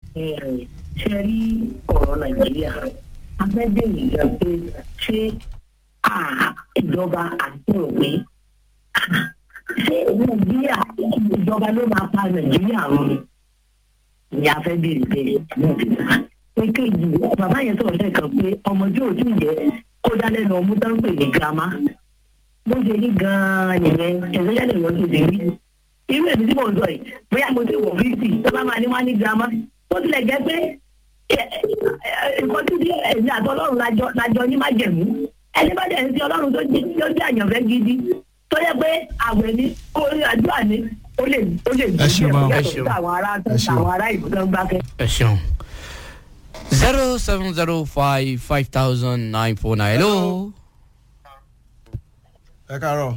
ṣe rí ọ̀rọ̀ nàìjíríà abẹ́bẹ̀ ìgbà pé ṣé ìjọba àti òwe ṣé nàìjíríà ìjọba ló máa pa nàìjíríà run ni a fẹ́ bèrè bẹ́ẹ̀ èkejì bàbá yẹn sọ̀rọ̀ lẹ́ẹ̀kan pé ọmọ tí ò tí ì jẹ́ kó dá lẹ́nu ọmú tó ń pè ní girama bó ṣe ní gan-an nìyẹn ẹ̀sẹ̀ yẹn lè wọ́n tó ṣe rí irú èmi tí mò ń sọ yìí bóyá mo ti wọ̀ fíìsì tó bá máa ní wá ní girama bó tilẹ̀ jẹ́ pé nǹkan tí ẹ̀sìn àtọ́lọ́run lájọ ní májẹ̀mú ẹni bá dẹ̀ ń sí ọlọ́run tó jẹ́ àyànfẹ́ gidi tó yẹ pé àwẹ̀ ní orí àdúrà ní ó lè ó lè Ẹ ṣeun, ma. yàtọ̀ sí àwọn ará àwọn ará ìlú tó ń gbá kẹ́. ẹ ṣeun zero seven zero five five thousand nine four nine hello. ẹ káàárọ̀.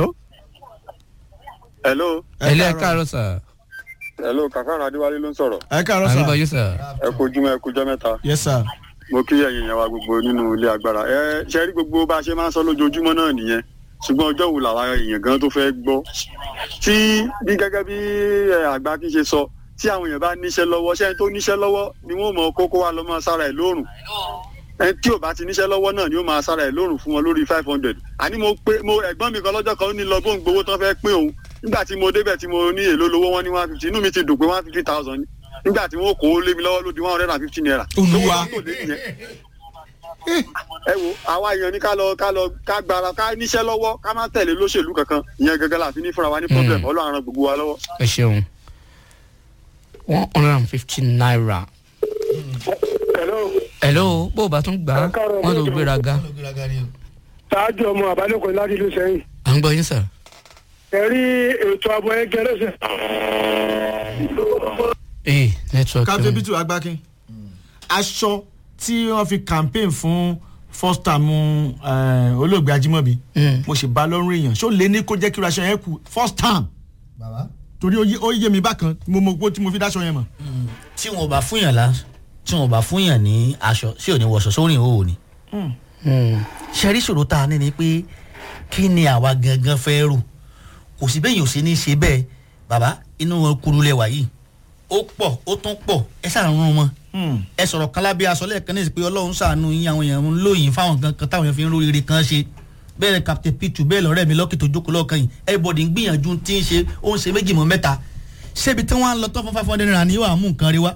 hello hello ẹ káàárọ̀ sà. hello kàkàrà adéwálé ló ń sọ̀rọ̀ ẹ káàárọ̀ à ń sà. gbọ́ yín sà. ẹ kojúmọ́ ẹ kojọ́ mẹ́ta yes sir. mo kí ẹ̀yin yẹn wa gbogbo nínú ilé agbára ẹ ṣe rí gbogbo bá a ṣe máa ń sọ lójoojúmọ́ náà nìyẹn ṣùgbọ́n ọjọ́ wo làwọn èèyàn gan tó fẹ́ gbọ́ tí bí gẹ́gẹ́ bí ẹ, àgbà kí n ṣe sọ tí àwọn èèyàn bá níṣẹ́ lọ́wọ́ ṣẹ́ni tó níṣẹ́ lọ́wọ́ ni wọ́n mọ kókó wa lọ́ máa sára ẹ̀ lóòrùn ẹni tí ò bá ti níṣẹ́ lọ́wọ́ náà ni ó máa sára ẹ̀ lóòrùn fún wọn lórí five hundred àní mo pé mo ẹ̀gbọ́n mi kan lọ́jọ́ kan ó ní lọ bó ń gbowó tán fẹ́ pín òun nígbà tí mo débẹ̀ tí mo ní èlò lówó wọn ní one fifty inú mi ti dùn pé one fifty thousand ni nígbà tí wọn kò ó lé mi lọ́wọ́ ló di one hundred and fifty naira. Olúwa. Lówó tó lé nìyẹn. ẹ wo àwa èèyàn ní ká lọ ká lọ ká gbára ká níṣẹ́ lọ́wọ́ ká má tẹ̀lé lóṣèlú kankan ìyẹn gẹ́gẹ́ la fi ní fúnra wa ní problem ọlọ́run á ran gbogbo wa lọ́wọ́. ẹ ṣeun one hundred and fifty naira. hello hello bó o bá tún gbà á Ẹ káàárọ̀, wọn ló mọ́tò. gbéraga. ṣáájú ọmọ àbálòkọ láti ìlú sẹ́yìn à ń gbọ́ yín sà. ẹ rí ètò ààbò ẹgbẹ́ lọ́sẹ̀. ee network. captain bitu agbakin aṣọ tí wọ́n fi campaign fún first term eh, olóògbé ajímọ̀bí Mm. mo sì bá lọ́rùn èèyàn ṣó lè ní kó jẹ́ kí irú aṣọ yẹn kú first term bàbá torí ó yé- ó yé mi bákan mo mọ pé tí mo fi dáṣọ yẹn mọ̀. tí wọn bá fún yàn lá tí wọn bá fún yàn ní aṣọ sí òní wọṣọ sórí ìhòòhò ni. ṣẹ́rí ṣòro tá a ní ni pé kí ni àwa gangan fẹ́ rò kò sí bẹ́ẹ̀ yóò ṣe ní ṣe bẹ́ẹ̀ bàbá inú kuru lẹ́wà yìí ó pọ̀ ó tún pọ̀ ẹ ṣàrùn wọn ẹ sọ̀rọ̀ kálábí aṣọ lẹ́ẹ̀kan ní ìsìnkú ọlọ́run ṣàánú yín àwọn èèyàn ń lóyìn fáwọn kan kan táwọn èèyàn fi ń róríire kan ṣe bẹ́ẹ̀ ni captain pitu bẹ́ẹ̀ lọ́rẹ́ mi lọ́kì tó jókòó lọ́ọ̀kan yìí everybody ń gbìyànjú tí ń ṣe ó ń ṣe méjì mọ́ mẹ́ta ṣébi tí wọ́n á lọ tán fún five hundred naira ni yóò á mú nǹkan rí wá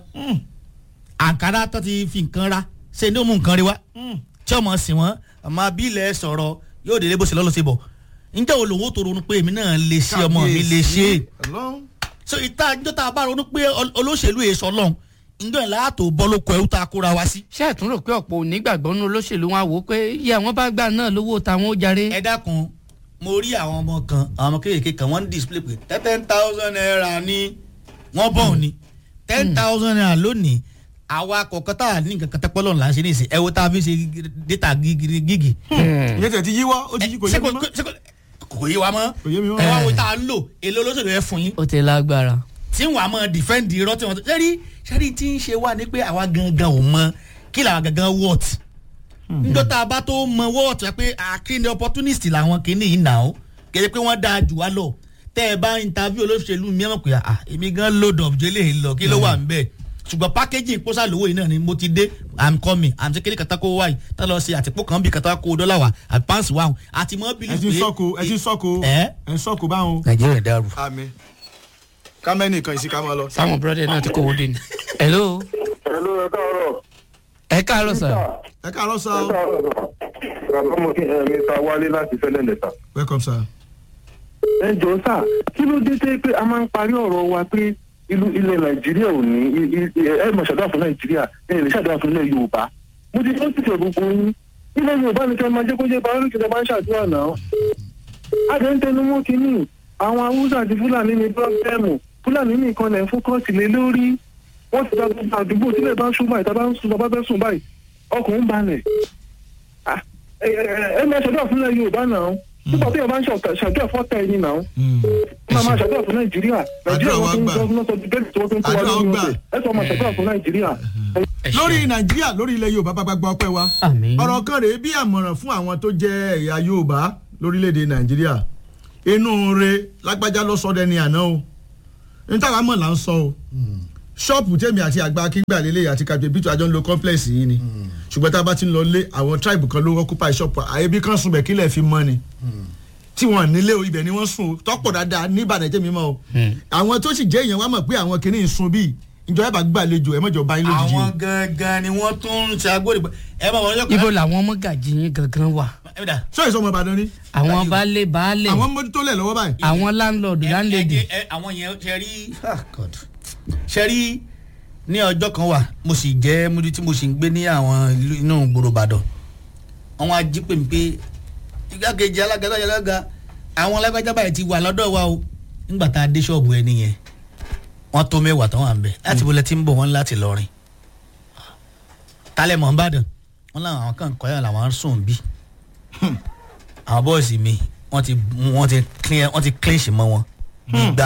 àǹkárá tó ti fi nǹkan ra ṣe ni ó mú nǹkan rí wá tí ọmọ sì wọ́n àmọ́ abílẹ̀ sọ̀rọ̀ yóò délé bó ṣe lọ́lọ́ sí bọ̀ ǹjẹ́ olówó tó ronú pé èmi náà lè ṣe ọmọ mi lè ṣe é Ọlọ́run. so ìta ìjọ tá a bá ronú pé ol- olóṣèlú èso ọlọ́run ǹjọ́ ẹ̀ láàtò bọ́ ló kọ ẹ̀rú tá a kóra wá sí. ṣé ẹ̀ tún rò pé ọ̀pọ̀ onígbàgbọ́ nínú olóṣèlú wọn á wò ó pé iye àwọn bá gbà náà lówó táwọn ó jàre. ẹ dákun mo rí àwọn ọmọ kan àwọn ọmọ kéékèèké kan wọ́n ń display pé ten thousand naira ni wọ́n bọ̀ ọ́ ni ten thousand naira lónìí àwa kọ̀ọ̀kan tá a ní nǹkan kan tẹ́pọ́ lọ́nà là ń ṣe ní ìsìn ẹ wo tá a fi ṣe data gígì gígì. ìyẹn tẹ̀ ti yíwọ́ ó ti yí kò yé mi mọ́. ṣé kò- kò yé wa mọ́ Kò yé mi mọ́. ẹ wá wo tá a ń lò èlò olóṣèlú ẹ fún yín ó ti lágbára. tí wàá mọ dìfẹ́ǹdì irọ́ tí wọ́n tó ṣẹ́rí ṣẹ́rí tí ń ṣe wá ní pé àwa gangan ò mọ kí làwa gangan wọ́ọ̀t níjọ́ tá a bá tó mọ wọ́ọ̀t rẹ pé àkíní opportunist làwọn kìíní yìí nà ó kéde pé wọ́n dáa jù wá lọ tẹ́ ẹ bá interview olóṣèlú mi ẹ̀ mọ̀ pé à èmi gan load up jẹ́lẹ̀ lọ kí ló wà ń bẹ̀ ṣùgbọ́n packaging pósà lówó yìí náà ni mo ti dé i'm coming àmì kékeré kàtà kó wáyé tá lọ sí àtìpó kan bí kàtà kó dọ́là wà àti pàǹsì wà àti mọ́ bílí ẹ ti ń sọ́kò ẹ ti ń sọ́kò ẹ ẹ ń sọ́kò báwọn. nàìjíríà dàrú. àmì kámẹ́nì kan ìsìnká máa lọ. sáwọn búrọ́dẹ̀ náà ti kówó dé ni. hello hello ẹ káàárọ̀. ẹ káàárọ̀ sà. ẹ káàárọ̀ sá ẹ o. káàárọ̀ bàbá mo kí ẹ mi ta wálé láti fẹ́lẹ́ lẹ́ta. welcome sir. ẹ jọ sá kí ló dé tẹ́ pé a máa ń parí ọ̀rọ̀ wa pé ìlú ilẹ̀ nàìjíríà ò ní i- i- ẹ mọ̀ ṣàdúrà fún nàìjíríà ẹ lè ṣàdúrà fún ilẹ̀ yorùbá mo ti tó tìṣẹ̀ gbogbo yín ilẹ̀ yorùbá ni kí ẹ máa jẹ́ kó jẹ́ báwọn olùkọ́ máa ń ṣàdúrà náà. a jẹ́ ń tẹnu mọ́ kínní àwọn haúsá àti fúlàní ní pírọ́bẹ́ẹ̀mù fúlàní nìkan lẹ̀ ń fókọ́sì lé lórí wọ́n ti dá gbogbo àdúgbò sílẹ̀ bá ń sún báyìí tá a bá ń sún bá fẹ́ sùn báyìí ọkùnrin balẹ̀ Ah, ẹ ẹ ẹ máa ṣàdúrà fún ilẹ̀ yorùbá náà nígbà tí yorùbá ń ṣàdúrà ṣàdúrà fọ́tà ẹni náà máa máa ṣàdúrà fún nàìjíríà nàìjíríà Àdúrà wa wọn tún gbà. gọ́ọ̀nà sọ bẹ́ẹ̀ tí wọ́n tún kó wa Àdúrà lórí wa gbà. ọ̀sẹ̀ ẹ sọ máa ṣàdúrà fún nàìjíríà. ẹ ṣeun. lórí nàìjíríà lórí ilẹ̀ yorùbá bá gbọ́ ọpẹ́ wa. àmín. ọ̀rọ̀ kan rèé bí àmọ̀ràn fún àwọn tó jẹ́ ẹ̀yà yorùbá lórílẹ̀‐èdè nàìjíríà inú re lágbájá ló sọ dẹni àná o ní táwa mọ̀ là ń sọ o ṣọ́ọ̀pù tèmi àti àgbà akíngbà lélẹ̀ àti captain bitu àjọ ń lo complex yìí ni ṣùgbọ́n tá a bá ti ń lọ lé àwọn tribe kan ló occupy ṣọ́ọ̀pù àyèbí kan sùn bẹ̀ kílẹ̀ fi mọ́ ni tí wọn nílé o ibẹ̀ ni wọ́n sùn tọ́pọ̀ dáadáa ní ìbàdàn tèmi mọ́ o àwọn tó sì jẹ́ èèyàn wá mọ̀ pé àwọn kìíní ń sun bíi ìjọba bá gbàlejò ẹ mọ̀jọ bá yín lójijì o. àwọn gangan ni wọ́n tún ń ṣe agbórí ẹ bá wọn yọkọ. ibo làwọn mọ́gàjì yín gangan wà ẹ dà. sọ èso ọmọ ìbàdàn ni àwọn baálé baálé àwọn mójútó lẹ̀ lọ́wọ́ báyìí. àwọn láńlọ́ọ̀dù láńlẹ́dì ẹ- ẹ- àwọn yẹn ṣe rí God. ṣe rí ní ọjọ́ kan wà mo sì jẹ́ múdi tí mo sì ń gbé ní àwọn ìlú inú gbòòrò ìbàdàn àwọn ají pè mí pé igbákejì alága igbákejì alága àwọn alágbájá báyìí ti wà lọ́dọ̀ wa o nígbà tá a dé ṣọ́ọ̀bù ẹni yẹn wọ́n tó mẹ́wàá tán wà ń bẹ̀ láti bọ́lẹ̀ tí ń bọ̀ wọ́n láti lọ́rin tálẹ̀ mọ̀ ń bàdàn wọ́n láwọn àwọn kan kọ́ yà làwọn sùn bí àwọn bọ́ọ̀sì mi wọ́n ti wọ́n ti clean wọ́n ti clinch mọ́ wọn gbígbà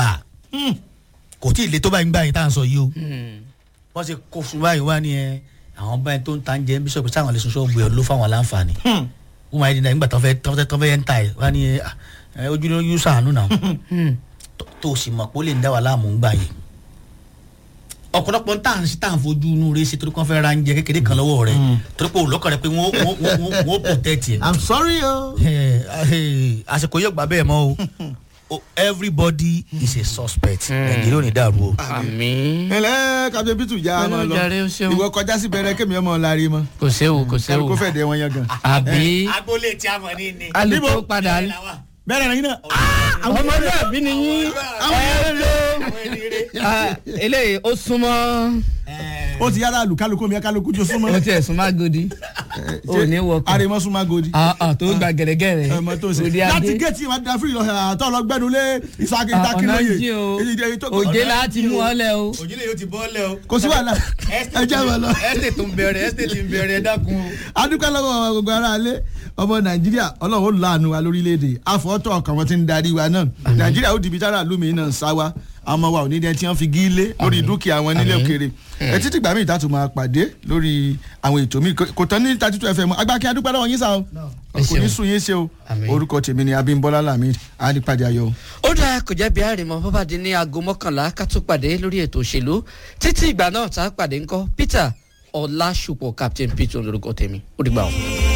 kò tí ì le tó báyìí gbà yín tá à ń sọ yìí o wọ́n ti kó fún báyìí wá ní ẹ àwọn báyìí tó ń ta ń jẹ bíṣọ̀pù sáwọn lè sun ṣọ́ọ̀bù ẹ̀ ló fáwọn láǹfààní wọ́n máa ń dín nígbà tó fẹ́ tó fẹ́ tó fẹ́ ń ta ẹ̀ wá ní ẹ ẹ, ojú ló yún sàánú náà tó- tó o sì mọ̀ pé ó lè ń dá wa láàmú gbà yìí ọ̀pọ̀lọpọ̀ ń tàn sí tàn fojú inú rẹ̀ ṣe torí kí wọ́n fẹ́ ra ń jẹ kékeré kan lọ́wọ́ rẹ̀ torí pé olùkọ́ rẹ̀ pé wọ́n wọ́n wọ́n wọ́n protect ẹ̀ i'm sorry o. Eh, eh, àsìkò yóò gbà bẹ́ẹ̀ mọ́ o o everybody is a suspect nàìjíríà ò ní dàrú o. àmì ẹlẹ́ captain bitu já Ọlọ́run ọmọ lọ jàre, ó ṣeun. ìwọ kọjá sí bẹ̀rẹ̀ kémi ọmọ lárí mọ́ kò séwu kò séwu kó fẹ́ dẹ wọn yan gan. àbí agboolé tí a mọ̀ ní ni. alùpùpù padà bẹ́ẹ̀ ni náà. ọmọlúwàbí ni yín ẹ ló Ah, eléyìí ó súnmọ́ ó ti yára àlùkálùkù mi kálukú jó súnmọ́. ó tiẹ̀ súnmọ́ agodi ó ní wọkọ̀ àrèmọ súnmọ́ agodi. Ah, ah, tó gba gẹ̀rẹ́gẹ̀rẹ́ ọmọ tó ṣe òde láti adé géètì ìwà da fúri lọ àtọ́ lọ gbẹ́nu lé ìsákè Ah, ìtàkì ọ̀nà lóye. jí o Èyí- èyí tó- òjé láti mú ọ lẹ o òjìlẹ̀ yóò ti bọ́ lẹ̀ o. kò sí wàhálà ẹ jẹ́ wọn lọ. ẹ́sítẹ̀ tó ń bẹ̀rẹ̀ ẹ́sítẹ̀ tí ń bẹ̀rẹ̀ dákun o. adúpẹ́ lọ́wọ́ àwọn gbogbo ara alẹ́ ọmọ nàìjíríà ọlọ́run ó láàánú wa lórílẹ̀‐èdè àfọ́tọ̀ ọkàn wọn ti ń darí wa náà nàìjíríà ó dìbí tára lómi náà sá wa àmọ́ wa ò ní dẹ́ tí wọ́n fi gí lé lórí dúkìá wọn nílé òkèèrè ẹ títí gbàmí ìtàtù máa pàdé lórí àwọn ètò mi kò tán ní thirty two fm agbákẹ́ adúpẹ́ lọ́wọ́ yín sá o Ẹ kò ní ṣeun. sùn yín ṣe o Àmín. orúkọ tèmi ni abimbola lamid adipade ayọ̀ ó dáa kò jẹ́ bí àrèmọ bó bá di ní aago mọ́kànlá ká tó pàdé lórí ètò òṣèlú títí ìgbà náà tá a pàdé ńkọ́ peter ọlásùpọ̀ captain peter olórúkọ tèmi ó dìgbà o.